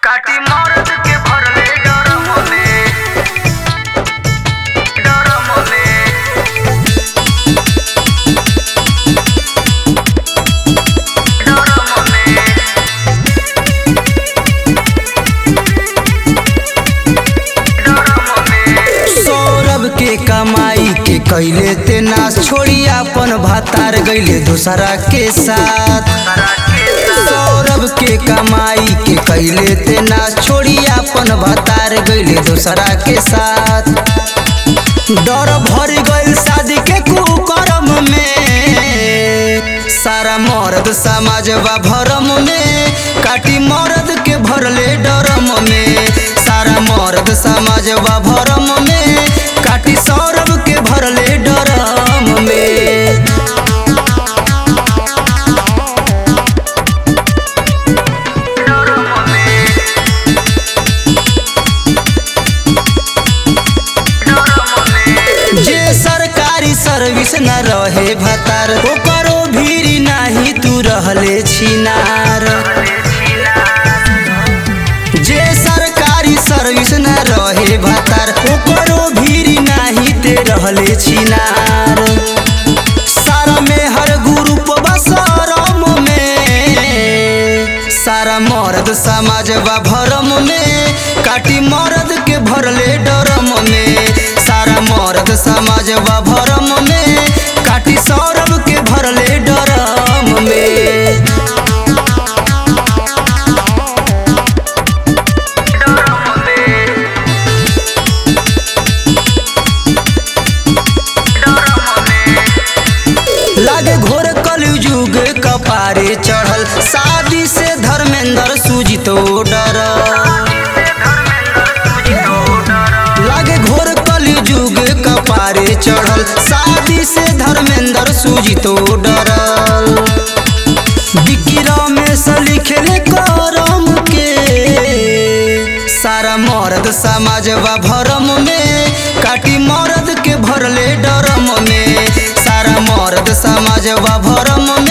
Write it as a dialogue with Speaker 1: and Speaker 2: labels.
Speaker 1: काटी मरद के भरले डरम में डरम में डरम में डरम में
Speaker 2: सौरभ के कमाई के कैले ते नाश छोड़ी अपन भातार गईले दूसरा के साथ
Speaker 1: तारा के
Speaker 2: सौरभ के कमाई के कैले ते नाश छोड़ी अपन भातार गईले दूसरा के साथ डर भर गइल शादी के कुकरम में सारा मर्द समाज बा भरम में काटी मर्द के भरले डरम में सारा मर्द समाज बा भरम में काटी सौरभ के भरले डरम में
Speaker 1: डरम में डरम में
Speaker 2: जे सरकारी सर्विस न रहे भतार ओकरो भीरी नाही तू रहले छिनार जे सरकारी सर्विस न रहे भतार ओकरो भीरी नाही ते रहले छिनार सारा में हर ग्रुप बसरम में सारा मर्द समाज बा भरम में काटी मर्द के भरले डरम में सारा मर्द समाज बा भरम में काटी सौरभ के भरले डरम में
Speaker 1: डरम में डरम में
Speaker 2: लागे घोर कलयुग कपारे चढ़ल शादी से धर्मेंद्र सूजितो डर लागे घोर कलयुग कपारे चढ़ल शादी से धर्मेंद्र सूजितो डरल बिकिरा में से लिखले करम के सारा मर्द समाज बा भरम में काटी मर्द के भरले डरम में सारा मर्द समाज बा भरम